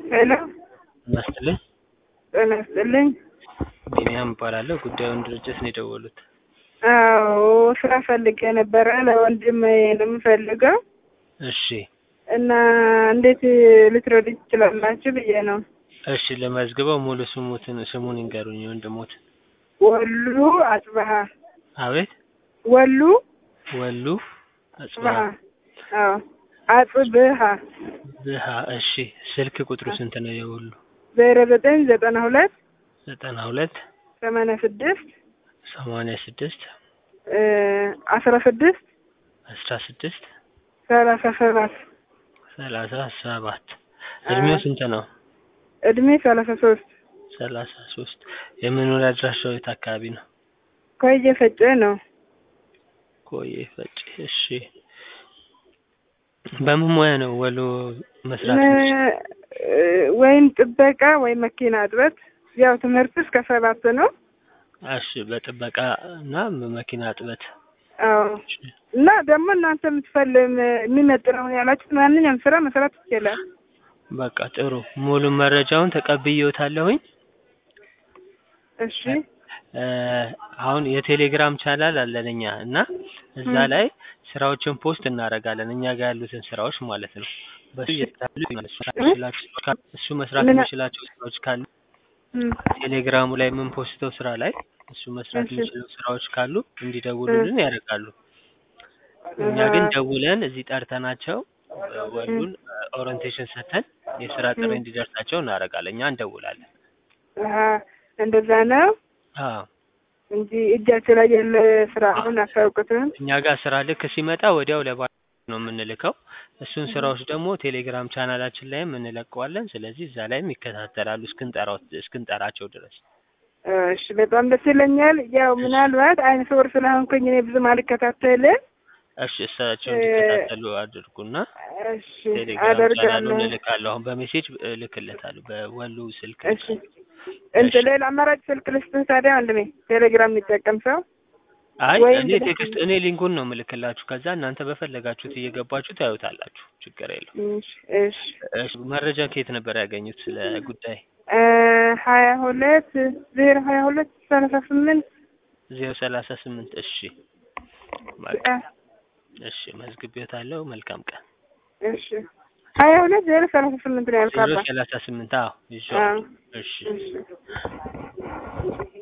ሄሎ ጤና ይስጥልኝ። ጤና ይስጥልኝ። ቢኒያም እባላለሁ። ጉዳዩን ድርጅት ነው የደወሉት። አዎ ስራ ፈልጌ ነበረ ለወንድም ነው የምፈልገው እሺ እና እንዴት ልትረዱ ትችላላችሁ ብዬ ነው። እሺ ለመዝግበው ሙሉ ስሙትን ስሙን ይንገሩኝ የወንድሞት። ወሉ አጽብሃ አቤት ወሉ ወሉ አጽብሃ አጽባ አዎ አጽብሃ ብሃ እሺ ስልክ ቁጥሩ ስንት ነው የወሉ? ዜሮ ዘጠኝ ዘጠና ሁለት ዘጠና ሁለት ሰማንያ ስድስት ሰማንያ ስድስት አስራ ስድስት አስራ ስድስት ሰላሳ ሰባት ሰላሳ ሰባት እድሜው ስንት ነው? እድሜ ሰላሳ ሶስት ሰላሳ ሶስት የመኖሪያ አድራሻው የት አካባቢ ነው? ኮየ ፈጬ ነው። ቆየ ፈጭ እሺ በምን ሙያ ነው ወሎ መስራት የሚችለው? ነ- ወይም ጥበቃ ወይም መኪና እጥበት ያው ትምህርቱ እስከ ሰባት ነው። እሺ በጥበቃ እና በመኪና እጥበት አዎ እና ደግሞ እናንተ የምትፈልም የሚመጥነውን ያላችሁት ማንኛውም ስራ መስራት ይችላል። በቃ ጥሩ ሙሉ መረጃውን ተቀብዬዎታለሁኝ። እሺ እ አሁን የቴሌግራም ቻናል አለን እኛ እና እዛ ም። ላይ ስራዎችን ፖስት እናደርጋለን እኛ ጋር ያሉትን ስራዎች ማለት ነው። በሱ እየተታሉ መስራት እ? የሚችላቸው ካሉ እሱ መስራት ምን- የሚችላቸው ስራዎች ካሉ እም፣ ቴሌግራሙ ላይ የምንፖስተው ስራ ላይ እሱ መስራት እሺ። የሚችሉ ስራዎች ካሉ እንዲደውሉልን ያደርጋሉ። እኛ ግን ደውለን እዚህ ጠርተናቸው እ ወሉን ኦሪንቴሽን ሰጥተን የስራ ጥሪ ም። እንዲደርሳቸው እናደርጋለን። እኛ እንደውላለን። አሀ እንደዛ ነው አዎ እንጂ እጃችሁ ላይ ያለ ስራ አሁን አታውቁትም። እኛ ጋር ስራ ልክ ሲመጣ ወዲያው ለባ ነው የምንልከው። እሱን ስራዎች ደግሞ ቴሌግራም ቻናላችን ላይም እንለቀዋለን። ስለዚህ እዛ ላይም ይከታተላሉ እስክንጠራው እስክንጠራቸው ድረስ። እሺ በጣም ደስ ይለኛል። ያው ምናልባት አይነ ስውር ስለሆንኩኝ እኔ ብዙም አልከታተልም። እሺ እሳቸው እ- እንዲከታተሉ አድርጉና እሺ ቴሌግራም ቻናሉን አደርጋለሁ። እልካለሁ። አሁን በሜሴጅ እልክለታለሁ በወሉ ስልክ እሺ እንትን ሌላ አማራጭ ስልክ ልስጥህ ታዲያ ወንድሜ ቴሌግራም የሚጠቀም ሰው አይ ወይም እኔ ብለህ- ቴክስት እኔ ሊንኩን ነው የምልክላችሁ። ከዛ እናንተ በፈለጋችሁት እየገባችሁ ታዩታላችሁ። ችግር የለው። እሺ እሺ እሺ መረጃ ከየት ነበር ያገኙት ስለ ጉዳይ? እ ሀያ ሁለት ዜሮ ሀያ ሁለት ሰላሳ ስምንት ዜሮ ሰላሳ ስምንት እሺ በቃ እሺ መዝግቤዎታለሁ። መልካም ቀን። እሺ ሀያ ሁለት ዜሮ ሰላሳ ስምንት ነው ዜሮ ያልካባ ሰላሳ ስምንት አዎ ይዤ አዎ እሺ እሺ